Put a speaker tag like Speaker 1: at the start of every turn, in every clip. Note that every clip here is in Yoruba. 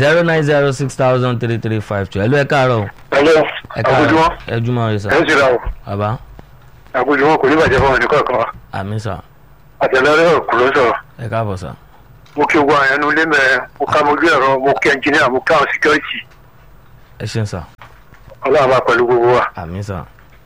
Speaker 1: zero nine zero six thousand three three five two ẹ̀lú ẹ̀ káàárọ̀ o.
Speaker 2: Hello,
Speaker 1: ẹ̀
Speaker 2: àkójúmọ́
Speaker 1: ẹ̀ jùmọ̀ rẹ̀ sà.
Speaker 2: ẹ̀ ń ṣe ra o
Speaker 1: bàbá
Speaker 2: àkójúmọ́ kò ní bàjẹ́ fún ẹnì kọ̀ọ̀kan wa
Speaker 1: àmì sà
Speaker 2: àtẹlẹ́rẹ́ òkú ló sọ̀rọ̀
Speaker 1: ẹ̀ káàbọ̀ sà.
Speaker 2: mo kí gbogbo àyànnú ilé mẹ́rin mo ká mojú ẹ̀rọ mo kí ẹnjìníà mo ká àwọn síkírọ́tì
Speaker 1: ẹ ṣeun sà
Speaker 2: ọlọ́run bá pẹ̀lú gbogbo wa.
Speaker 1: àmì sà.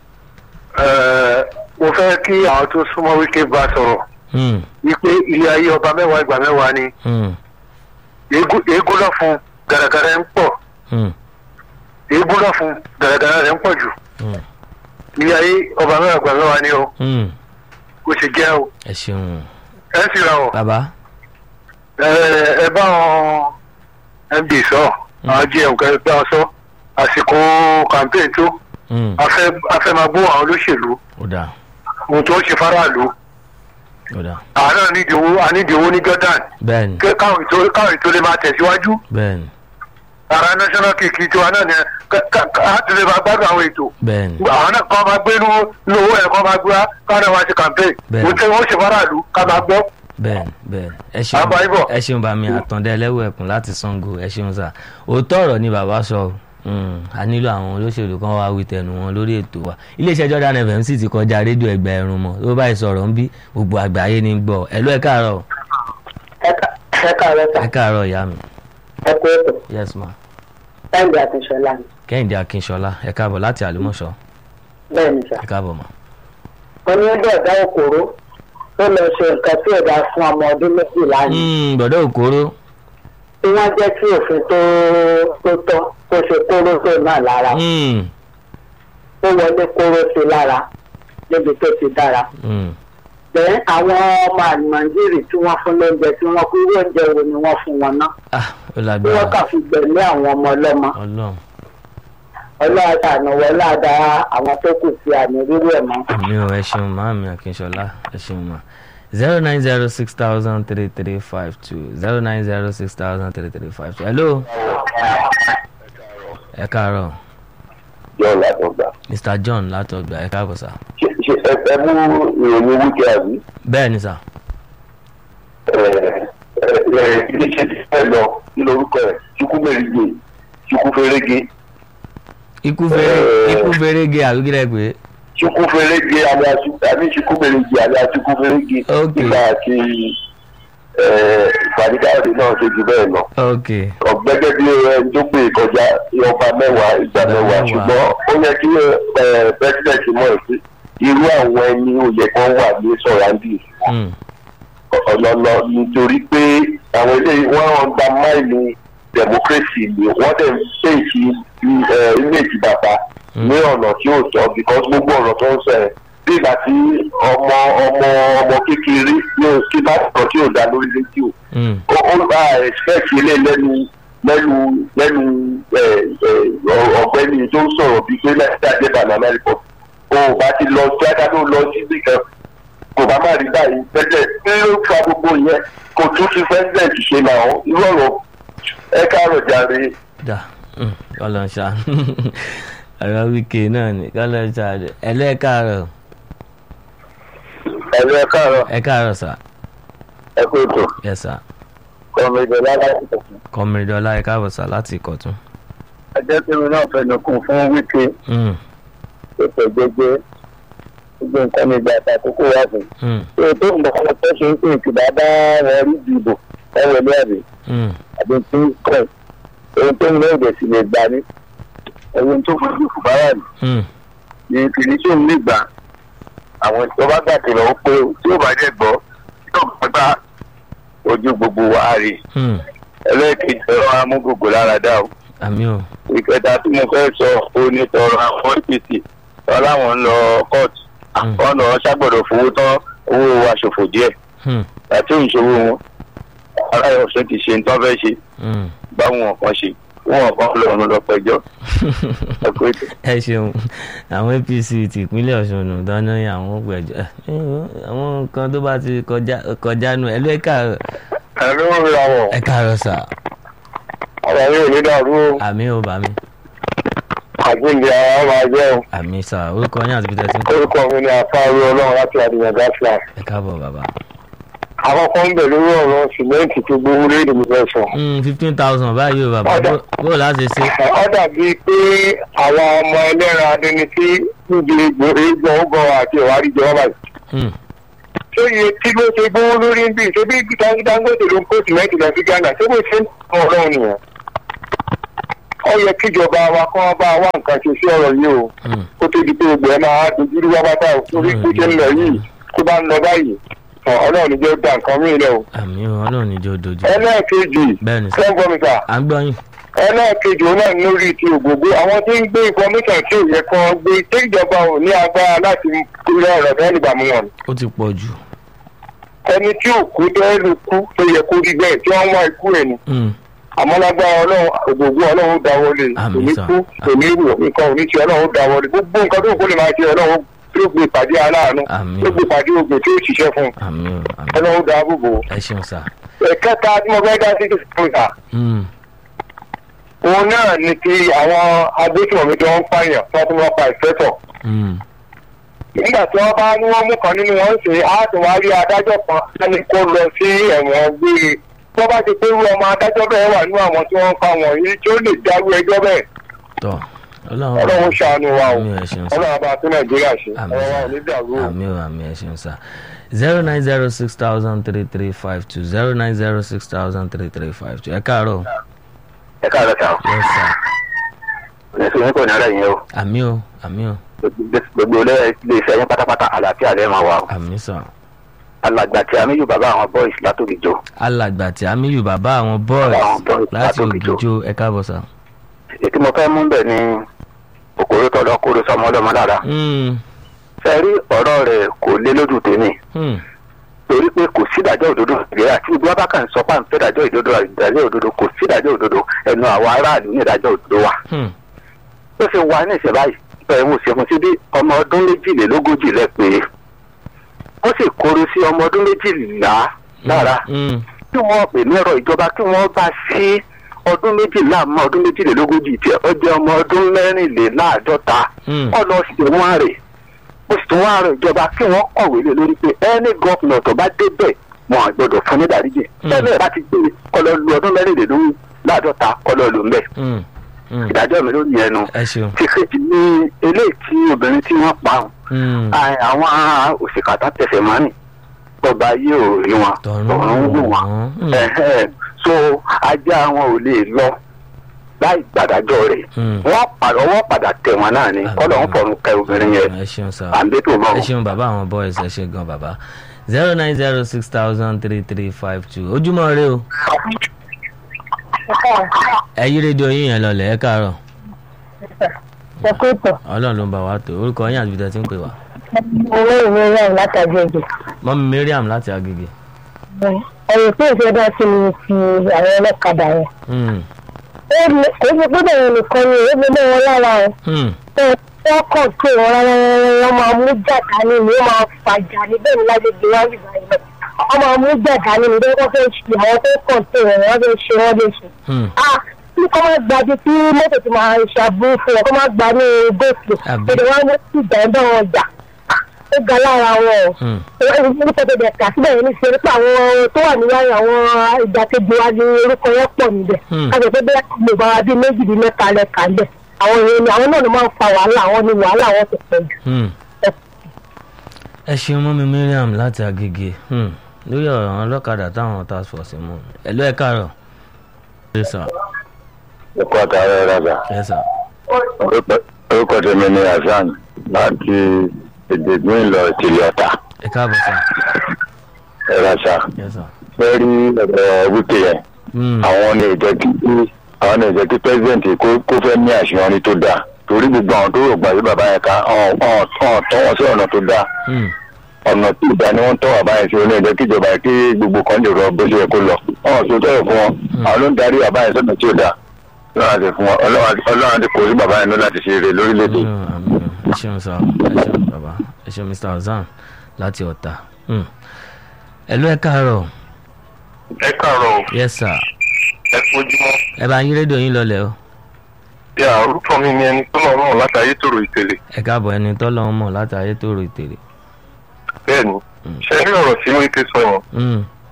Speaker 2: Ẹ̀ẹ́, mo fẹ́ kí àwọn tó súnmọ́ wíkẹ́ bá sọ̀rọ̀
Speaker 1: Hmm,
Speaker 2: wípé ilé ayé ọba mẹ́wàá ìgbà mẹ́wàá ni
Speaker 1: hmm,
Speaker 2: eégún eégún lọ fún gàràgàrà ń pọ̀
Speaker 1: hmm,
Speaker 2: eégún lọ fún gàràgàrà rẹ̀ ń pọ̀ jù
Speaker 1: hmm,
Speaker 2: ilé ayé ọba mẹ́wàá ìgbà mẹ́wàá ni o
Speaker 1: hmm.
Speaker 2: kò sì jẹ́ o
Speaker 1: ẹ ṣeun
Speaker 2: ẹ sì ra o
Speaker 1: bàbá
Speaker 2: ẹ ẹ bá wọn md sọ àwọn gm kan bá wọn sọ àsìkò campaign tó
Speaker 1: Hmm,
Speaker 2: afẹ́ afẹ́ máa gbó àwọn olóṣèlú
Speaker 1: ó dà
Speaker 2: ohun tó ń ṣe faraàlú
Speaker 1: ó dà
Speaker 2: àwọn náà nídìí owó ànídìí owó ní jordan
Speaker 1: bẹ́ẹ̀ni
Speaker 2: kí káwọn ètò káwọn ètò lè máa tẹ̀síwájú
Speaker 1: bẹ́ẹ̀ni
Speaker 2: ara national kìkì tiwa náà ni láti lè máa gbádùn àwọn ètò
Speaker 1: bẹ́ẹ̀ni
Speaker 2: àwọn náà kọ́ máa gbé inú inú owó ẹ̀ kọ́ máa gbé wá káwọn náà máa ṣe campaign
Speaker 1: Bẹ́ẹ̀.
Speaker 2: ohun tí wọ́n ṣe faraàlú ká máa gbọ́
Speaker 1: bẹ́ẹ̀ni bẹ́ẹ̀ni ẹ ṣeun
Speaker 2: Àbá ibọ̀.
Speaker 1: ẹ ṣeun bàmí àtàndá ẹlẹ́wọ̀ ẹ̀kún láti Ṣàngó ẹ ṣeun sà òótọ́ ọ̀rọ̀ ni bàbá sọ Hmm, a nílò àwọn olóṣèlú kan wá wí tẹnu wọn lórí ètò wa iléeṣẹ́ Jordan FM sì ti kọjá rédíò ẹgbẹ́ ẹ̀rùn mọ́ tó báyìí sọ̀rọ̀ ń bí gbogbo àgbáyé ní gbọ́ ẹ̀lú ẹ̀ káàárọ̀
Speaker 3: ẹ káàárọ̀ sà
Speaker 1: ẹ̀ káàárọ̀ ìyá mi
Speaker 3: ẹ kú ètò
Speaker 1: yes ma
Speaker 3: táìdì àtúnṣọlá ni
Speaker 1: Kẹ́hìndé Akínṣọlá ẹ̀ káàbọ̀ láti Àlùmọ̀ṣọ́
Speaker 3: bẹ́ẹ̀ ni sà
Speaker 1: ẹ̀ káàbọ̀ ma
Speaker 3: wọn ní bọ̀dá òkòrò tó lọ ṣe nǹkan tí ẹ̀dá fún ọmọ ọdún méjìlá ni
Speaker 1: Hmm, bọ̀dọ̀ òkúrò
Speaker 3: tí wọ́n jẹ́ kí òfin tó tó tọ́ kó ṣe kóró tó náà lára
Speaker 1: Hmm,
Speaker 3: ó wọlé kóró sí lára níbi tó ti dára
Speaker 1: hmm,
Speaker 3: bẹ́ẹ̀ àwọn ọmọ àlùmọ̀ǹdìrì tí wọ́n fún lóúnjẹ tí wọ́n kú irú oúnjẹ wo ni wọ́n fún wọn ná
Speaker 1: ah ó
Speaker 3: tí wọ́n
Speaker 1: lágbára
Speaker 3: kà fi gbẹ̀mí àwọn ọmọ ọlọ́mọ
Speaker 1: Ọlọ́run
Speaker 3: ọlọ́ọ̀dà ànáwọ́lá dá àwọn tó kù sí àmì rírú ẹ̀ mọ́.
Speaker 1: mi ò ẹ ṣeun màámi Akínṣọlá ẹ ṣeun ma zero nine zero six thousand three three five two zero nine zero six thousand three three five two hello ẹ káàárọ̀
Speaker 4: yọ látọgbà
Speaker 1: Mr John látọgbà ẹ káàbọ̀ sá
Speaker 4: ṣe ṣe ẹ ẹ mú ìròyìn wíkẹ́ àbí
Speaker 1: bẹ́ẹ̀ ni sá
Speaker 4: ẹ ẹ ẹ iléeṣẹ́ ti fẹ́ lọ kí lorúkọ ẹ̀ chukwu mẹ́rìndé chukwu fẹ́rẹ́gẹ́
Speaker 1: ikú fèrè ikú fèrègé àbíkílẹ̀ pé
Speaker 4: chukwu fẹ́rẹ́gẹ́ alẹ́ àbí chukwu mẹ́rìndé alẹ́ chukwu fẹ́rẹ́gẹ́
Speaker 1: Ok.
Speaker 4: nígbà tí ẹ ìpàdékáwé náà ṣe jù bẹ́ẹ̀ lọ
Speaker 1: ok
Speaker 4: ọ̀gbẹ́gẹ́ bí ẹni tó pè kọjá ọba mẹ́wàá ìgbà
Speaker 1: Ìgbà
Speaker 4: mẹ́wàá
Speaker 1: mẹ́wàá.
Speaker 4: ṣùgbọ́n ó yẹ kí pẹ́sidẹ̀ntì mọ̀ ẹ́ sí irú àwọn ẹni òye kan wà ní sọ̀ràǹdì
Speaker 1: Hmm,
Speaker 4: ọlọlọ nítorí pé àwọn eléyìí wọn ń gba máìlì democracy ni wọn dẹ̀ ń fèsì image bàbá ní ọ̀nà tí ó tọ́ because gbogbo ọ̀rọ̀ tó ń sọ ẹ̀ bí ìgbà tí ọmọ ọmọ ọmọ kékeré yóò kí bá sọ̀rọ̀ tí ò dá lórí rédíò
Speaker 1: hmm,
Speaker 4: ó ó bá expect ilé lẹ́nu lẹ́nu lẹ́nu ẹ̀, ẹ̀, ọ̀gbẹ́ni tó ń sọ̀rọ̀ bíi pé láti àjẹbà ní amẹ́ríkà o ò bá ti lọ jáde ló lọ sí ibì kan kò bá má rí báyìí pẹ́pẹ́ kí ló fa gbogbo yẹn kò tún fi president ṣe náà irú ọ̀rọ̀ ẹ káàrọ̀ jàre
Speaker 1: dà hmm, kọ́lọ̀ ń ṣá ọ̀rọ̀ wíkẹ́ náà ni kọ́lọ̀ ń ṣá ẹ̀lú ẹ káàárọ̀
Speaker 4: ẹ̀rọ ẹ káàrọ̀
Speaker 1: ẹ káàárọ̀ sá
Speaker 4: ẹ kó ètò
Speaker 1: yes sá
Speaker 4: ọmọ ìjọba láti tẹ̀sán.
Speaker 1: kọ́mìrìdọ́lá ẹ káàbọ̀ sá láti Ìkọ̀tún.
Speaker 4: ẹjẹ́ tí mi náà fẹnu kún fún wíkẹ́
Speaker 1: Hmm,
Speaker 4: ètò gbẹgbẹ gbogbo nǹkan ní ìgbà àtàkùkù wà fún
Speaker 1: hmm,
Speaker 4: ṣé tó ń bọ̀ fún ọtọ́ ṣe ń pè kí bàbá wọn rí ìdìbò ẹ wọlé àbí
Speaker 1: hmm,
Speaker 4: àbí tí ń kọ̀ ohun tó ń lé èdè sì lè gbà ní ohun tó fojú fún bàbá mi
Speaker 1: hmm,
Speaker 4: ní kìíní tó ń lè gbà àwọn tó bá gbà tẹ̀lé ó pé tí ó bá jẹ́ gbọ́ tí ó bá gbà ojú gbogbo wa rí
Speaker 1: hmm.
Speaker 4: ẹlẹ́ẹ̀kejì ọ̀rọ̀ amúgbògbò lára dá o
Speaker 1: àmì ò
Speaker 4: ìkẹta tí mo fẹ́ sọ ó ní tọrọ àwọn apc tọ́ láwọn ń lọ kóòtù
Speaker 1: Hmm.
Speaker 4: wọn lọ ṣàgbọ̀dọ̀ fowó tán owó wa ṣòfò díẹ̀
Speaker 1: Hmm,
Speaker 4: àti ìṣòwò wọn aráyọ̀ ọ̀sẹ̀ ti ṣe nǹkan fẹ́ ṣe
Speaker 1: hmm.
Speaker 4: báwọn kan ṣe wọn kan lọ́rùn lọ pẹjọ́ ẹ kó ètò.
Speaker 1: ẹ ṣeun àwọn APC tìpínlẹ̀ Ọ̀ṣun nù dáná yẹn àwọn gbẹ̀jọ àwọn nǹkan tó bá ti kọjá kọjá nù ẹ ló ẹ káàárọ̀
Speaker 4: ẹ ló ń ra wọ̀
Speaker 1: ẹ káàárọ̀ sà
Speaker 4: ọ̀rọ̀ yóò ní dàrú o
Speaker 1: àmì ò bá mi
Speaker 4: àjíǹde ara máa jẹ́ o
Speaker 1: àmì sà orúkọ yín àti peter tí ń kọ́
Speaker 4: orúkọ mi ni àfáàrí ọlọ́run láti àdìyàn gáfíà
Speaker 1: ẹ káàbọ̀ bàbá
Speaker 2: àkọ́kọ́ ń bẹ̀ lórí ọ̀rọ̀ sìmẹ́ǹtì tó gbówó lórí ìdìbò fẹ́ sọ.
Speaker 1: fifteen thousand báyìí o bàbá
Speaker 2: Ọ̀dà.
Speaker 1: bó- bó o láti ṣe.
Speaker 2: ó dàbí pé àwọn ọmọ ẹlẹ́ran adẹni tí níbi egbò ọgọ́ àti ìwárí jẹ́ wọ́n báyìí.
Speaker 1: Hmm,
Speaker 2: ṣé iye tí ló ṣe gbówó lórí ń bì ṣé bí Dangote ló ń kó sìmẹ́ǹtì lọ sí Ghana ṣé bó ṣe ń tọ́ ọlọ́run nìyẹn. ó yẹ kíjọba wa kọ́ wá bá wa nǹkan ṣe sí ọ̀rọ̀ yìí o
Speaker 1: hmm,
Speaker 2: kó tó di pé gbogbo ẹ máa dojú rí wábátá o torí bó ṣe ń lọ yìí tó bá ń lọ báyìí ọ, ọlọ́run ní jẹ́ ó da nǹkan mí lẹ o.
Speaker 1: àmì o ọlọ́run níjọ́ dojú.
Speaker 2: ẹlẹ́ẹ̀kejì
Speaker 1: bẹ́ẹ̀ ni sà
Speaker 2: sẹ́ńgọ́mìtà
Speaker 1: à ń gbọ́ yín.
Speaker 2: ẹlẹ́ẹ̀kejì òun náà lórí ti ògbógbó àwọn tí ń gbé information tí ò yẹ kán gbé tí ìjọba ò ní agbára láti kúrò ọ̀rọ̀ bẹ́ẹ̀ nígbà mú wọn.
Speaker 1: ó ti pọ̀ jù.
Speaker 2: ẹni tí ò kú dẹ́rù kú tó yẹ kó rí bẹ́ẹ̀ tí wọ́n wá ikú ẹ̀ ni
Speaker 1: Hmm,
Speaker 2: àmọ́ lágbára ọlọ́run ògbógbó ọlọ́run dáwọ́ lé
Speaker 1: Àmín
Speaker 2: òní
Speaker 1: sà.
Speaker 2: kú òní rò nǹkan òní ti ọlọ́run dáwọ́ lé gbogbo nǹkan tó kó lè máa ṣe ọlọ́run tó gbé pàdé aláàánú
Speaker 1: Àmín.
Speaker 2: tó gbé pàdé ogun tí ó ṣiṣẹ́ fún
Speaker 1: àmì o àmì
Speaker 2: ọlọ́run dáàbò bò ó.
Speaker 1: ẹ ṣeun sà.
Speaker 2: ẹ̀kẹta tí mo fẹ́ dá sí ìfúnta
Speaker 1: Hmm,
Speaker 2: òun náà ni ti àwọn agbésùnmọ̀mí tó ń pààyàn tó tún wọ́n pa ìfẹ́tọ̀
Speaker 1: hmm,
Speaker 2: nígbà tí wọ́n bá ní wọ́n mú kan nínú wọn ṣe á tún wá rí adájọ́ kan lẹ́ni kó lọ sí ẹ̀wọ̀n gbére tí wọ́n bá ti pé irú ọmọ adájọ́ bẹ́ẹ̀ wà nínú àwọn tí wọ́n ń pa wọ̀nyí tí ó lè dárú ẹjọ́ bẹ́ẹ̀
Speaker 1: tọ́
Speaker 2: ọlọ́run ṣàánú wa o
Speaker 1: àmì ẹ ṣeun sà.
Speaker 2: ọlọ́run bá tún nàìjíríà ṣe
Speaker 1: Àmín
Speaker 2: ọ̀rọ̀ wa
Speaker 1: sà.
Speaker 2: ò ní dàrú o.
Speaker 1: àmì o àmì ẹ ṣeun sà. zero nine zero six thousand three three five two zero nine zero six thousand three three five two ẹ káàárọ̀.
Speaker 4: ẹ káàárọ̀ sàn
Speaker 1: yes sir.
Speaker 4: oníṣòwò kò ní ara yẹn o
Speaker 1: àmì o àmì o
Speaker 4: gbogbo ilé iṣẹ́ yẹn pátápátá àlàáfíà lẹ́ẹ̀ máa wà o
Speaker 1: àmì sà.
Speaker 4: alàgbà tí amíyù bàbá àwọn boys látòkìjọ
Speaker 1: alàgbà tí amíyù bàbá àwọn boys
Speaker 4: Àwọn boys
Speaker 1: láti
Speaker 4: láti Ògìjò.
Speaker 1: ògìjò ẹ káàbọ̀ sà.
Speaker 4: ètí mo fẹ́ mú bẹ̀ ni òkòrò tọ̀dọ̀ kóró sọmọ ọlọ́mọ lára
Speaker 1: Hmm,
Speaker 4: fẹ́ rí ọ̀rọ̀ rẹ̀ kò lé lójú tèmi
Speaker 1: hmm,
Speaker 4: torí pé kò sí ìdájọ́ òdodo nàìjíríà tí gbogbo abákan sọ pé à ń fẹ́ ìdájọ́ òdodo ìdájọ́ òdodo kò sí ìdájọ́ òdodo ẹnu àwọn aráàlú ní ìdájọ́ òdodo wa.
Speaker 1: hmm,
Speaker 4: ó ṣe wà ní ìṣẹ̀ báyìí bẹ́ẹ̀ mo ṣe fún sí bí ọmọ ọdún méjìlélógójì lẹ pé ó sì kóró sí ọmọ ọdún méjìlá lára
Speaker 1: hmm,
Speaker 4: kí wọ́n pè ní ọ̀rọ̀ ìjọba kí wọ́n bá sí ọdún méjìlá mọ́ ọdún méjìlélógójì tiẹ̀ ó jẹ́ ọmọ ọdún mẹ́rìnléláàádọ́ta
Speaker 1: hmm,
Speaker 4: kọ́ lọ sí wọn rè ó sì tún wá rẹ ìjọba kí wọ́n kọ̀wé lé lórí pé ẹni gọ́fìnà tó bá débẹ̀ wọn à gbọ́dọ̀ fún ní ìdáríjì
Speaker 1: Mm.
Speaker 4: tẹ́lẹ̀ bá ti gbé kọ́ lọ lu ọdún mẹ́rìnléláàádọ́ta kọ́ lọ lù ń bẹ̀
Speaker 1: hmm, hmm.
Speaker 4: ìdájọ́ mi ló ní ẹnu
Speaker 1: ẹ ṣeun.
Speaker 4: ti kejì ní eléyìí tí obìnrin tí wọ́n pa ọ̀hún
Speaker 1: Hmm,
Speaker 4: à- àwọn òṣìkàtà tẹsẹ̀ mọ́nì ọba yìí ò rí wọn
Speaker 1: tọ̀run
Speaker 4: ọ̀run wù wọn
Speaker 1: Hmm,
Speaker 4: Ẹ̀hẹ́n. so ajá wọn ò lè lọ láì gbàdájọ́ rẹ̀
Speaker 1: hmm.
Speaker 4: wọ́n padà ọwọ́ padà tẹ̀ wọ́n náà ni kọ́lọ̀ ń fọ̀rùn kẹ obìnrin yẹn
Speaker 1: ẹ ṣeun sà.
Speaker 4: àǹdẹ́tò
Speaker 1: ẹ
Speaker 4: mọ́
Speaker 1: ṣeun bàbá àwọn boys ẹ ṣe gan bàbá zero nine zero six thousand three three five two ojúmọ́ rẹ o ẹ yí rédíò yín yẹn lọlẹ̀ ẹ káàárọ̀
Speaker 3: ṣèkútọ̀
Speaker 1: ọlọ́run ló ń bá wa tó orúkọ yín àti ibi tẹ́ ti ń pè wá
Speaker 3: owó ìwé rẹ̀ látàgbé èdè.
Speaker 1: mọ́mí mariam láti agége.
Speaker 3: ẹ̀yìn tí ìṣe dá sí ni ti àwọn ọlọ́kadà yẹn.
Speaker 1: Hmm,
Speaker 3: ó lè- kò ṣe pé bẹ́ẹ̀ nìkan ni ó lè lé wọn lára o.
Speaker 1: hmm,
Speaker 3: wọ́n kàn tó wọn rárá wọ́n máa mú jàdá ní ni wọ́n máa fàjà ní bẹ́ẹ̀ ni lágbègbè wá rí báyìí lọ. wọ́n máa mú jàdá ní ni wọ́n fẹ́ ṣe àwọn tó kàn tó wọn wọ́n fẹ́ ṣe wọ́n lè ṣe.
Speaker 1: hmm.
Speaker 3: ah kí kọ́ máa gbàdé tí mọ́tò ti máa ṣàbúrò fún wọn kọ́ máa gbà ní góòtù.
Speaker 1: Àbí.
Speaker 3: èdè wọn mú sí ìdáńdọ́ wọn jà Ah, ó ga lára wọn o
Speaker 1: Hmm.
Speaker 3: orúkọ tó bẹ̀ kà síbẹ̀ yẹn ní ṣe nípa àwọn tó wà níwájú àwọn ìgbàkejì wa ní orúkọ yẹn pọ̀ níbẹ̀
Speaker 1: Hmm.
Speaker 3: kájọ pé bẹ́ẹ̀ lè bá wa bí méjì bí mẹ́ta lẹ́ka lẹ̀ àwọn èèyàn ni àwọn náà ló máa ń fa wàhálà àwọn ni wàhálà wọn ti pọ̀ jù.
Speaker 1: Hmm. ẹ ṣeun mọ́mí mariam láti agége Hmm. lórí ọ̀rọ̀ àwọn ọlọ́kadà táwọn task force mú ẹ ló ẹ káàárọ̀. ẹ sà
Speaker 4: ẹ̀kọ́ àtàrà rárá
Speaker 1: ẹ sà
Speaker 4: orúkọ tèmi ni hasan láti èdè ìlọ ìtìlẹ̀ ọ̀tà
Speaker 1: ẹ káàbọ̀ sà
Speaker 4: ẹ̀rọ sá
Speaker 1: ẹ sà.
Speaker 4: fẹ́ rí ẹ̀rọ wíkẹ́ yẹn
Speaker 1: Hmm,
Speaker 4: àwọn ní ìjẹ́ kí àwọn ní ìjẹ́ kí pẹ́sidẹ̀ntì kó kó fẹ́ ní àṣeyọrí tó dáa torí gbogbo àwọn tó rò gbà sí bàbá yẹn ká ọ̀n ọ̀n ọ̀n tọ́ wọn sí ọ̀nà tó dáa
Speaker 1: hmm,
Speaker 4: ọ̀nà tí ìdá ni wọ́n tọ́ bàbá yẹn sí oní ìjẹ́ kí ìjọba yẹn kí gbogbo kan lè rọ bó ṣe yẹ kó lọ ọ̀n tó tọ̀rọ̀ fún wọn àwọn ló ń darí bàbá yẹn sọ́nà tí ò dáa ọlọ́run àti fún wọn ọlọ́run àti kò sí bàbá yẹn lọ láti ṣe eré lórílẹ̀‐èdè
Speaker 1: àmín o, àmín o. ẹ ṣeun sà ẹ ṣeun bàbá ẹ ṣeun mr hasan láti ọ̀tà. Hmm. ẹ ló ẹ káàárọ̀
Speaker 2: ẹ káàárọ̀
Speaker 1: yes sir
Speaker 2: ẹ fojúmọ́
Speaker 1: ẹ bá yín rédíò yín lọlẹ̀ o
Speaker 2: bí orúkọ mi ni ẹni tó lọ rán láti ayé tòrò ìtẹ̀lé
Speaker 1: ẹ káàbọ̀ ẹni tọ́lọ́ mọ̀ láti ayé tó ro ìtèrè.
Speaker 2: bẹ́ẹ̀ ni ṣe rí ọ̀rọ̀ tí wọ́n ti sọ yẹn
Speaker 1: Hmm,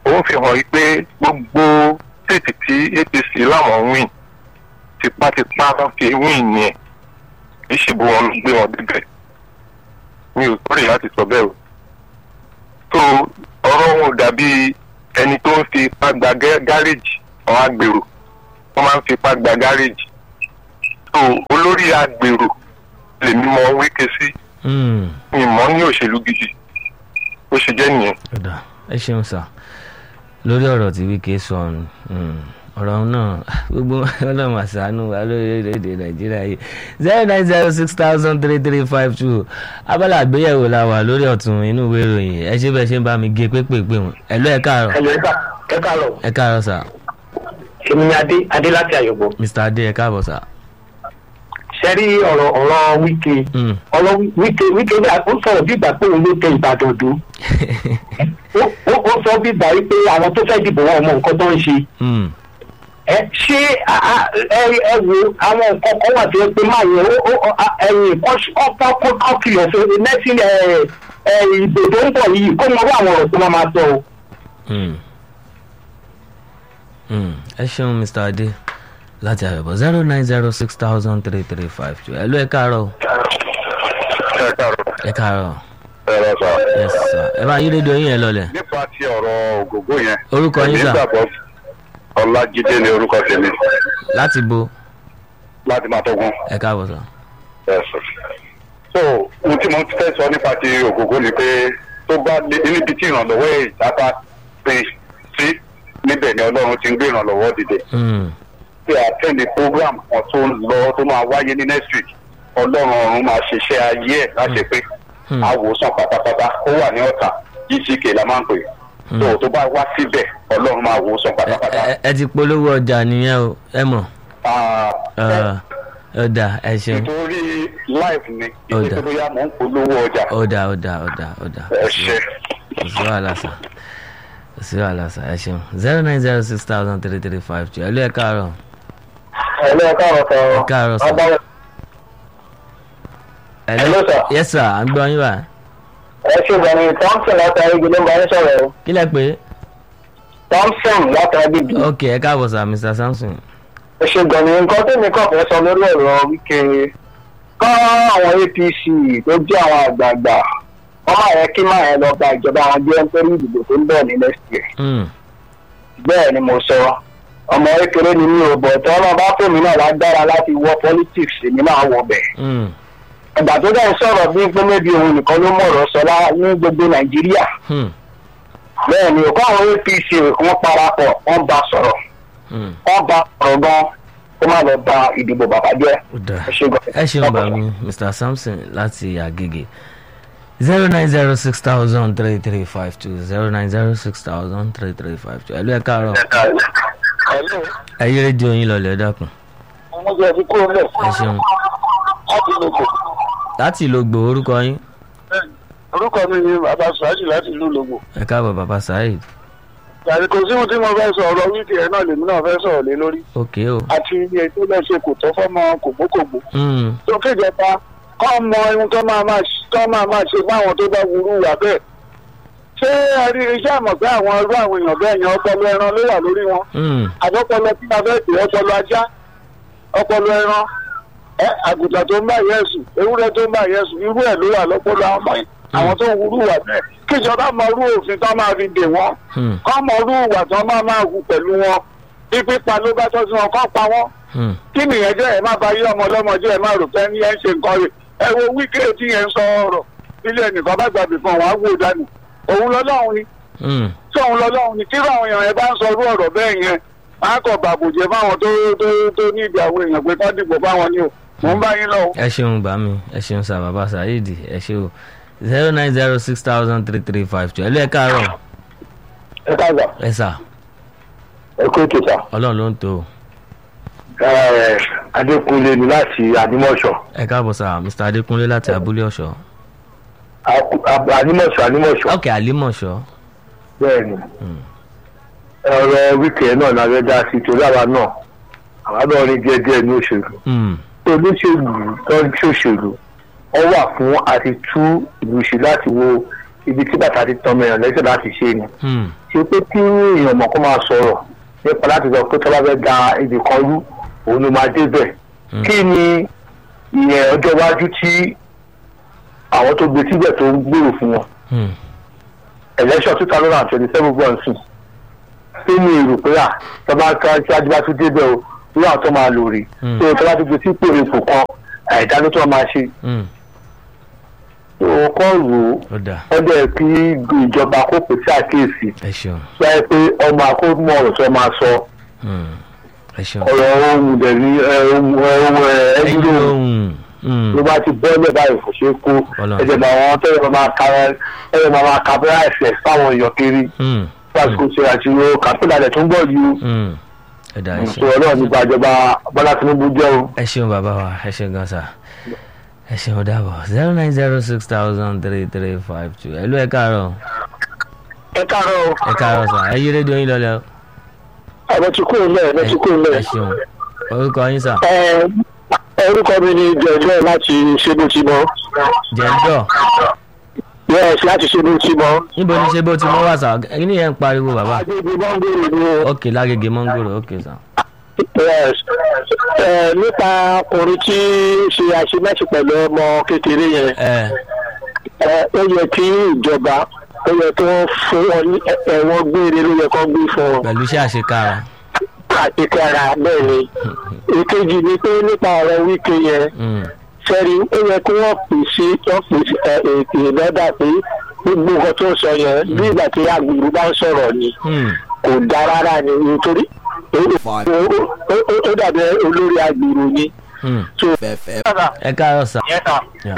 Speaker 2: ó fi hàn yí pé gbogbo stéètì tí apc láwọn win tipátipá ló fi win yẹn kì í ṣe bó wọn ló gbé wọn débẹ̀ mi ò sọ̀rọ̀ láti sọ bẹ́ẹ̀ o tó ọ̀rọ̀ wọn ò dàbí ẹni tó ń fi ipá gba gẹ́- gáréèjì àwọn agbèrò wọ́n máa ń fi ipá gba gáréèjì tó olórí agbèrò lèmi mọ wíkẹ́ sí
Speaker 1: Hmm.
Speaker 2: mi mọ́ ní òṣèlú gidi ó ṣe jẹ́ nìyẹn.
Speaker 1: ọ̀dà ẹ ṣeun sà lórí ọ̀rọ̀ tí wíkẹ́ sọ ọ̀hún, hmm, ọ̀rọ̀ náà gbogbo ọlọ́run àṣàánú wa lórílẹ̀‐èdè nàìjíríà yìí zero nine zero six thousand three three five two abala àgbéyẹ̀wò la wà lórí ọ̀tún inú ìwé ìròyìn ẹ ṣe bẹ́ẹ̀ ṣe ń bá mi gé pépèpé wọn ẹ lọ ẹ káàárọ̀
Speaker 5: ẹ̀yọ́ ẹ̀ka ẹ̀ka lọ.
Speaker 1: ẹ káàárọ̀ sà
Speaker 5: èmi ni adé adé láti àyọ̀bọ̀.
Speaker 1: mr adé ẹ káàbọ̀ sà.
Speaker 5: sẹ́rí ọ̀rọ̀ ọ̀rọ̀ wíkẹ́
Speaker 1: Hmm.
Speaker 5: ọ̀rọ̀ wíkẹ́ wíkẹ́ bí ó sọ̀rọ̀ bí ìgbà pé òun ló tẹ ìbàdàn dùn. Ó- ó ó sọ bí ìgbà wípé àwọn tó fẹ́ dìbò wọn ò mọ nǹkan tó ń ṣe.
Speaker 1: Hmm.
Speaker 5: ẹ ṣé a- a- ẹ ẹ wo àwọn nǹkan kan wà tó yẹ pé máa yẹ ó ó a- ẹ̀yìn ọ̀pọ̀ kọ́ kìlọ̀ fún nẹ́sìn ẹ̀ ẹ̀ ìbò tó ń bọ̀ yìí kó mọ wá àwọn ọ̀rọ̀ tó máa máa sọ o.
Speaker 1: Hmm. Hmm. ẹ ṣeun mr adé láti àyọ̀bọ̀ zero nine zero six thousand three three five two ẹ lọ ẹ káàárọ̀
Speaker 2: ẹ káàárọ̀
Speaker 1: ẹ káàárọ̀
Speaker 2: ẹ rọ sọ.
Speaker 1: yes sir ẹ bá yí rédíò yín yẹn lọlẹ̀
Speaker 2: nípa ti ọ̀rọ̀ ògógó yẹn.
Speaker 1: Orúkọ yín sà?
Speaker 2: nígbàgbọ́ ọlájídé ni orúkọ tèmi
Speaker 1: láti bo
Speaker 2: láti máa tọ́gun.
Speaker 1: ẹ káàbọ̀ sà.
Speaker 2: ẹ̀sùn. so ohun tí mo fẹ́ sọ nípa ti ògógó ni pé tó bá dé níbi tí ìrànlọ́wọ́ ìjábá pè sí níbẹ̀ ni ọlọ́run ti ń gbé ìrànlọ́wọ́ dìde.
Speaker 1: Hmm.
Speaker 2: tí a tẹ̀lé program kan tó ń lọ tó máa wáyé ní next week ọlọ́run ọ̀run máa ṣiṣẹ́ ayé ẹ̀ láti pé
Speaker 1: Hmm.
Speaker 2: àwòsàn pátápátá ó wà ní ọ̀tà gck la máa ń pè
Speaker 1: Hmm.
Speaker 2: tó tó bá wá síbẹ̀ ọlọ́run máa wòsàn
Speaker 1: ẹ
Speaker 2: pátápátá.
Speaker 1: ẹ- ẹ ti polówó ọjà nìyẹn o ẹ mọ̀
Speaker 2: Ah,
Speaker 1: Ẹ, ọ̀dà ẹ ṣeun
Speaker 2: nítorí life ni
Speaker 1: Ó
Speaker 2: ìdí
Speaker 1: dà.
Speaker 2: pé bóyá mò ń polówó ọjà
Speaker 1: ọ̀dà ọ̀dà ọ̀dà ọ̀dà
Speaker 2: ẹ ṣe.
Speaker 1: kò sí wàhálà sà kò sí wàhálà sà ẹ ṣeun zero nine zero six thousand three three five two ẹ lọ ẹ káàárọ̀
Speaker 5: ẹ̀lẹ́ ẹ̀ka ọ̀rọ̀ sọ̀rọ̀.
Speaker 1: ẹ káàárọ̀ sà.
Speaker 5: Ọba-
Speaker 1: ẹ
Speaker 5: Hello, sir.
Speaker 1: yes sir à ń gbọ́ yín báyìí
Speaker 5: ẹ ṣe gbọ̀nì thompson látàrí ibi ló ń bá yín sọ̀rọ̀ o
Speaker 1: kí lẹ pé
Speaker 5: thompson látàrí ibi
Speaker 1: ok ẹ káàbọ̀ sà mr samson
Speaker 5: ẹ ṣe gbọ̀nì nǹkan tèmi kàn fẹ́ sọ lórí ọ̀rọ̀ wíkẹ́ kọ́ àwọn apc tó jẹ́ àwọn àgbààgbà wọ́n máa yẹ kí máa yẹn lọ gba ìjọba àwọn jẹ́ nítorí ìdìbò tó ń bọ̀ ní next year
Speaker 1: Hmm.
Speaker 5: bẹ́ẹ̀ ni mo sọ ọmọ kékeré ni mi ò bọ̀ tí wọ́n bá fún mi náà lágbára láti wọ politics èmi náà wọ bẹ̀
Speaker 1: Hmm.
Speaker 5: ìgbà tó dẹ̀ ń sọ̀rọ̀ bí pé mébi òun nìkan ló mọ̀rọ̀ sọ lá ní gbogbo nàìjíríà
Speaker 1: Hmm.
Speaker 5: bẹ́ẹ̀ ni òkú àwọn apc wọ́n parapọ̀ wọ́n bá sọ̀rọ̀
Speaker 1: Hmm.
Speaker 5: wọ́n bá sọ̀rọ̀ gan kó má lọ ba ìdìbò bàbá jẹ́
Speaker 1: ó dáa
Speaker 5: ẹ ṣe gan.
Speaker 1: ẹ ṣeun bá mi mr samson láti agege zero nine zero six thousand three three five two zero nine zero six thousand three three five two ẹ lọ ẹ káàárọ̀ ẹ yí rédíò yín lọlẹ̀ ẹ dákun
Speaker 5: ọmọ jẹ́ ti kúrò lẹ̀
Speaker 1: ẹ ṣeun
Speaker 5: láti lè kò.
Speaker 1: láti ìlú gbò orúkọ yín
Speaker 5: orúkọ mi ni bàbá sùwájì láti ìlú lògbò.
Speaker 1: ẹ káàbọ̀ bàbá saheed
Speaker 5: yàrá kò sí ohun tí mo fẹ́ sọ ọ̀rọ̀ wíìkì ẹ̀ náà lèmi náà fẹ́ sọ̀rọ̀ lé lórí.
Speaker 1: ok o
Speaker 5: àti iye tó lẹ́ ṣe kò tọ́ fọ́mọ kògbókògbó.
Speaker 1: Hmm.
Speaker 5: tó kéjọba kọ́ mọ ohun tó máa máa ṣ- tó máa máa ṣe fáwọn tó bá wúrú wà bẹ́ẹ̀. ṣé ẹ rí iṣẹ́ àmọ̀ pé àwọn irú àwọn èèyàn bẹ́ẹ̀ yẹn ọpọlọ ẹran ló wà lórí wọn.
Speaker 1: Hmm.
Speaker 5: àbọ̀pọlọ tí a fẹ́ pè ọpọlọ ajá ọpọlọ ẹran ẹ àgùntàn tó ń bá yẹ sùn ewúrẹ́ tó ń bá yẹ sùn irú ẹ̀ ló wà lọ́pọlọ àwọn ọmọ yìí àwọn tó ń wúrú wà bẹ́ẹ̀ kíjọba mọ irú òfin tó máa fi dè wọ́n
Speaker 1: Hmm.
Speaker 5: kọ́ mọ irú ìwà tó máa máa hù pẹ̀lú wọn bí pípa ló bá tọ́ sí wọn kọ́ pa wọ́n
Speaker 1: Hmm.
Speaker 5: kí nìyẹn jẹ́ ẹ má ba yí ọmọ ọlọ́mọ jẹ́ ẹ má rò pé ní ẹ ń ṣe nǹkan rẹ̀ ẹ wo wíkẹ́ tí yẹn ń sọ ọ̀rọ̀ nílé ẹnìkan bá gbàgbé fún wọn á wò dànù òun lọ́lọ́run ni
Speaker 1: Hmm.
Speaker 5: tí òun lọ́lọ́run ni tíra àwọn èèyàn yẹn bá ń sọ irú ọ̀rọ̀ bẹ́ẹ̀ yẹn á kọ̀ bàbòjẹ́ fáwọn tó tó tó ní ìdí àwọn èèyàn pé kọ́ dìbò fáwọn ni o mò ń bá yín lọ. o.
Speaker 1: ẹ ṣeun bá mi ẹ ṣeun sà bàbá saheed ẹ ṣe o zero nine zero six thousand three three five two ẹ lọ ẹ káàárọ̀
Speaker 5: ẹ káàgbà
Speaker 1: ẹ sà
Speaker 5: ẹ kó ètò sà.
Speaker 1: ọlọ́run ló ń tó o.
Speaker 5: adékúnlé ni láti ànímọ̀ṣọ́
Speaker 1: ẹ káàbọ̀ sà mr adékúnlé láti abúlé ọ̀ṣọ́
Speaker 5: ànímọ̀ṣọ́ ànímọ̀ṣọ́
Speaker 1: ok àlímọ̀ṣọ́
Speaker 5: bẹ́ẹ̀ ni ọ̀rọ̀ wíkẹ́ náà la fẹ́ dá sí torí àwa náà àwa náà ní díẹ̀díẹ̀ ní òṣèlú
Speaker 1: Hmm.
Speaker 5: olóṣèlú tó ń ṣòṣèlú wọ́n wà fún àti tú ìlú ṣe láti wo
Speaker 2: ibi tí bàtà ti tọmọ èèyàn lẹ́sẹ̀ láti ṣe ni
Speaker 1: Hmm.
Speaker 2: ṣe pé kí èèyàn mọ̀ kó máa sọ̀rọ̀ nípa láti sọ pé tọ́lá fẹ́ da ibì kan rú òun ló máa débẹ̀
Speaker 1: Hmm.
Speaker 2: kí ni ìyẹn ọjọ́ iwájú tí àwọn tó gbé síbẹ̀ tó ń gbèrò fún wọn
Speaker 1: Hmm.
Speaker 2: election two thousand and twenty seven bọ̀ nsìn kí ni èrò pé à tọ́ba ká ṣáájú bá tún débẹ̀ o irú àwọn tó máa lò rí
Speaker 1: Hmm.
Speaker 2: tó tọ́ba tó gbé sípò ipò kan àìdájọ́ tó máa ṣe
Speaker 1: Hmm.
Speaker 2: tó kọ́ rò ó
Speaker 1: ó dà
Speaker 2: wọ́n dẹ̀ kí ìjọba kó pè sí àkíyèsí
Speaker 1: ẹ ṣeun
Speaker 2: sọ pé ọmọ akómọ ọ̀rọ̀ tó máa sọ
Speaker 1: Hmm. ẹ ṣeun.
Speaker 2: ọ̀rọ̀ ohun dẹ̀rí ohun ohun
Speaker 1: ẹyin
Speaker 2: ẹ̀ẹ́dúró
Speaker 1: lóhùn Hmm.
Speaker 2: ló bá ti bọ́ọ̀lẹ̀ báyìí kò ṣeé kó
Speaker 1: Ọlọ́run.
Speaker 2: ẹ̀jẹ̀ bá wọn tẹ́lẹ̀ máa ka ẹ̀jẹ̀ máa ka bẹ́rẹ̀ ẹ̀sẹ̀ fáwọn èèyàn kiri
Speaker 1: Hmm.
Speaker 2: lásìkò ṣe àṣìwò kàpẹ́lá rẹ̀ tó ń bọ̀ yìí o
Speaker 1: Hmm. ẹ dà ẹ
Speaker 2: sọ
Speaker 1: ṣeun.
Speaker 2: ọlọ́run nípa ìjọba bọ́lá tinubu jẹ́ o.
Speaker 1: ẹ ṣeun bàbá wa ẹ ṣeun gan sa ẹ ṣeun dàbọ̀ zero nine zero six thousand three three five two ẹ ló ẹ káàárọ̀
Speaker 2: ẹ káàárọ̀ o
Speaker 1: ẹ káàárọ̀ sà ẹ yí rédíò yín lọlẹ o
Speaker 2: ẹ̀rọ ti kúrò lẹ̀ ẹ̀rọ ti kúrò lẹ̀.
Speaker 1: ẹ ṣeun orúkọ yín sà
Speaker 2: orúkọ mi ni jẹjẹ láti ṣébù tí mọ
Speaker 1: jẹjọ
Speaker 2: yes láti ṣébù tí mọ.
Speaker 1: níbo ni ṣe bó ti mọ wà sà ẹni yẹn ń pariwo bàbá
Speaker 2: agbègbè mọ́ngòrò ni o.
Speaker 1: ok lágége mọ́ngòrò ok sà
Speaker 2: yes ẹ nípa ọkùnrin tí ń ṣe àṣemáṣe pẹ̀lú ọmọ kékeré yẹn
Speaker 1: ẹ
Speaker 2: ẹ ó yẹ kí ìjọba ó yẹ kí wọ́n fún wọn ní ẹ- ẹ̀wọ̀n gbére ló yẹ kó gbé fún wọn
Speaker 1: pẹ̀lú iṣẹ́ àṣekára
Speaker 2: àti kára bẹ́ẹ̀ ni èkejì ni pé nípa ọ̀rọ̀ wíkẹ́ yẹn
Speaker 1: Hmm.
Speaker 2: sẹ́rí ó yẹ kí wọ́n pè sí wọ́n pè sí ẹ ètò ìlọ́dà pé gbogbo nǹkan tó ń sọ yẹn bí ìgbà tí agbèrú bá ń sọ̀rọ̀ ni
Speaker 1: Hmm.
Speaker 2: kò dá rárá ni nítorí ó- ó- ó- ó- ó dàbí olórí agbèrú ni.
Speaker 1: Hmm.
Speaker 2: So,
Speaker 1: ẹ káàárọ̀ sà Yeah.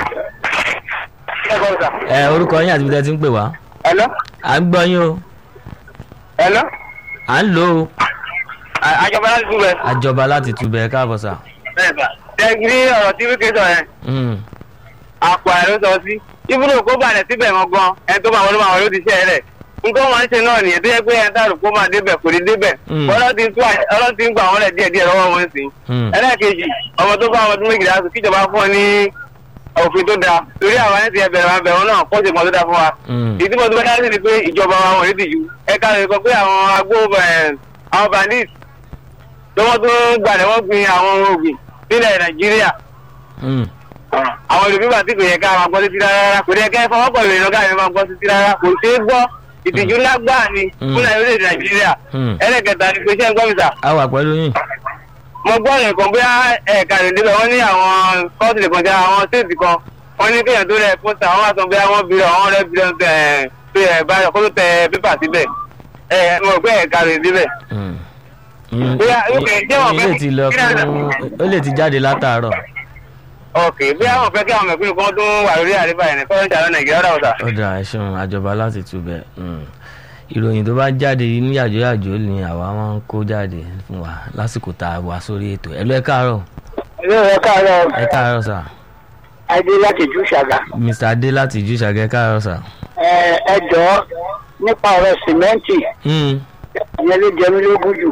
Speaker 1: ẹ orúkọ yín àti ibi tẹ́ ti ń pè wá
Speaker 2: Hello?
Speaker 1: à ń gbọ́ yín o
Speaker 2: Hello?
Speaker 1: à ń lò ó
Speaker 2: àjọba láti túbẹ̀.
Speaker 1: àjọba láti túbẹ̀ ẹ káàbọ̀ sà.
Speaker 2: tẹ́gírí ọ̀rọ̀ tí wíkẹ́ sọ yẹn
Speaker 1: Hmm.
Speaker 2: àpò ẹ̀ ló sọ sí ibùdó kó balẹ̀ síbẹ̀ wọn gan ẹni tó máa wọlé máa wọlé ó ti ṣe ẹ̀ rẹ̀ nǹkan wọn ń ṣe náà nìyẹn tó yẹ pé ẹni táàrù kó máa débẹ̀ kò ní débẹ̀
Speaker 1: Mm.
Speaker 2: ọlọ́run ti ń tú àyè- ọlọ́run ti ń gbà wọ́n lẹ̀ díẹ̀ díẹ̀ lọ́wọ́ wọn sí
Speaker 1: Hmm.
Speaker 2: ẹlẹ́ẹ̀kejì ọmọ tó bá ọmọ ọdún méjìlá sùn kíjọba fún ọ ní òfin tó dáa torí àwọn ẹni tí ẹ bẹ̀rẹ̀ máa bẹ̀rẹ̀ wọn náà pọ̀ sí ìmọ̀ tó dáa fún wa
Speaker 1: Hmm.
Speaker 2: ìdí mo tó bá dá sí ni pé ìjọba wa wọ̀nyí ti ju ẹ̀ka rẹ̀ sọ pé àwọn agbó ẹ̀, àwọn bandits tí wọ́n tún gbalẹ̀ wọ́n gbin àwọn ògùn nílẹ̀ nàìjíríà
Speaker 1: Hmm.
Speaker 2: àwọn olùbíbà tí kò yẹ ká máa gbọ́ títí rárá kò yẹ ká ẹ fọwọ́ pẹ̀lú ìrìnà káyọ̀ máa gbọ́ títí rárá kò sí í gbọ́ ìtìjú lágbàá ni
Speaker 1: Mm.
Speaker 2: fún nàìjíríà nàìjíríà
Speaker 1: Hmm.
Speaker 2: ẹlẹ́kẹta ni pé iṣẹ́ ń gbọ́ mi sà
Speaker 1: a wà pẹ̀lú yín.
Speaker 2: mo gbọ́ nìkan bí ẹ̀ka rẹ̀ débẹ̀ wọ́n ní àwọn kọ́ọ̀tù nìkan jẹ́ àwọn stéètì kan wọ́n ní kéèyàn tó rẹ̀ pósítà wọ́n wá sọ bí wọ́n bí àwọn rẹ̀ bí wọ́n tẹ̀ pé ẹ̀ báyọ̀ kó tó tẹ pépà síbẹ̀ ẹ̀ mo gbé ẹ̀ka rẹ̀ débẹ̀.
Speaker 1: Hmm. Hmm.
Speaker 2: Bóyá, ok, jẹ́ wọ́n
Speaker 1: Yín
Speaker 2: fẹ́
Speaker 1: lè ti lọ
Speaker 2: kí náà-
Speaker 1: fún ó lè ti jáde látàárọ̀.
Speaker 2: ok bí àwọn fẹ́ kí àwọn mẹ̀kúnnù kan tún wà lórí àríbá yẹn ní kọ́ńtà lọ nàìjíríà rà ọ̀sà.
Speaker 1: ó dà ẹ ṣeun àjọba láti túbẹ̀. Hmm. ìròyìn tó bá jáde ní yàjóyàjó ni àwa máa ń kó jáde fún wa lásìkò tá a wà sórí ètò ẹ lọ ẹ káàárọ̀
Speaker 2: ilé ẹ̀ káàárọ̀
Speaker 1: ẹ káàárọ̀ sà
Speaker 2: adé láti jù ṣàgà.
Speaker 1: mr adé láti ìjú ìṣàgẹ ẹ káàárọ̀ sà.
Speaker 2: ẹ jọ̀ọ́ nípa ọ̀rọ̀ sìmẹ́ǹtì
Speaker 1: Hmm.
Speaker 2: ìyẹn ló jẹ mí lógún jù.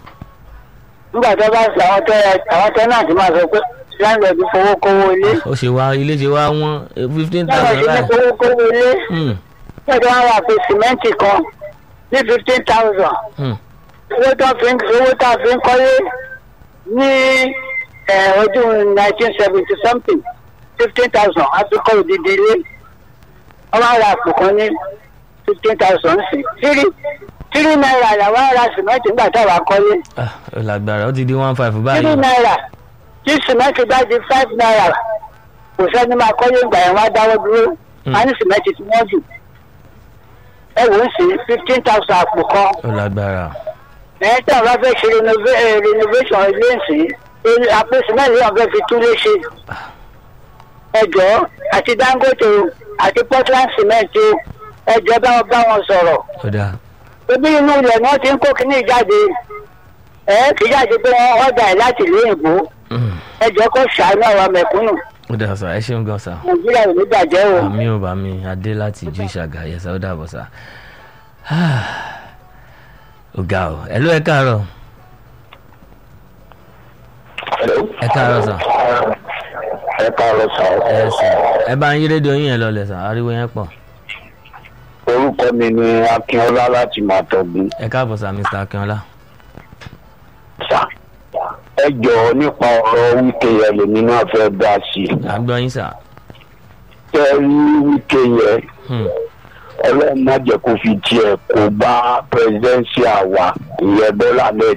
Speaker 2: nígbà tó bá sọ àwọn tẹ àwọn tẹ náà ti máa sọ pé láńlọ́ọ̀dù fowó kówó ilé.
Speaker 1: ó ṣe wá ilé ṣe wá wọ́n fifteen
Speaker 2: láńlọ́ọ̀dù
Speaker 1: thousand
Speaker 2: ní
Speaker 1: láì.
Speaker 2: fowó kówó ilé.
Speaker 1: Hmm.
Speaker 2: nígbà tó wá wà pé sìmẹ́ǹtì kan ní fifteen thousand.
Speaker 1: Hmm.
Speaker 2: owó tó fi ń owó tó fi ń kọ́lé ní eh, ọdún nineteen seventy something fifteen thousand a fi kọ́ òdìdí ilé. wọ́n máa ra àpò kan ní fifteen thousand sí. tírí tírí náírà làwọn ará sìmẹ́ǹtì nígbà táwa kọ́lé.
Speaker 1: Ah, ó lágbára ó ti di one five
Speaker 2: tírí
Speaker 1: báyìí.
Speaker 2: náírà tí sìmẹ́ǹtì bá di five náírà kò sẹ́ni máa kọ́lé ìgbà yẹn wá dáwọ́ dúró.
Speaker 1: Hmm.
Speaker 2: a ní sìmẹ́ǹtì tí wọ́n jù. ẹ wò ó sí fifteen thousand àpò kan
Speaker 1: ó lágbára.
Speaker 2: ẹ̀yìn tí àwọn fẹ́ ṣe renova- eh, renovation ilé ìsìn àpò sìmẹ́ǹtì yóò fẹ́ fi tún lé ṣe. ẹjọ́ àti dangote o, àti portland cement o, ẹjọ́ bá wọn bá wọn sọ̀rọ̀.
Speaker 1: ó dáa.
Speaker 2: ebi inú ilẹ̀ ni wọ́n ti ń kó kínní jáde ẹ̀ kì í jáde pé wọ́n ọ̀dà ẹ̀ láti ìlú òyìnbó
Speaker 1: Hmm.
Speaker 2: ẹjọ́ kó ṣàánú àwọn mẹ̀kúnnù
Speaker 1: ó dáa sà ẹ ṣeun gan sà.
Speaker 2: nàìjíríà ò ní bàjẹ́ o.
Speaker 1: àmì ò bá mi adé láti ìjú ìṣàgà yẹsà ó dàbọ̀ sà. ó ga ọ ẹ ló ẹ káàárọ̀ ẹ káàárọ̀ sà
Speaker 4: ẹ káàárọ̀ sà
Speaker 1: ẹ sà ẹ bá ń yí rédíò yín yẹn lọlẹ̀ sà ariwo yẹn pọ̀.
Speaker 5: orúkọ mi ni akínọlá láti màtọgún
Speaker 1: ẹ káàbọ̀ sá mr akínọlá.
Speaker 5: sá ẹ jọ̀ọ́ nípa ọ̀rọ̀ wíkẹ́ yẹn lèmi náà fẹ́ dá sí i
Speaker 1: à ń gbọ́ yín sá.
Speaker 5: tẹ rí wíkẹ́ yẹn
Speaker 1: Hmm.
Speaker 5: ọlọ́run má jẹ́ kó fi tiẹ̀ kó bá pírẹsidẹ́nsì àwa ìyẹn bọ́lá ahmed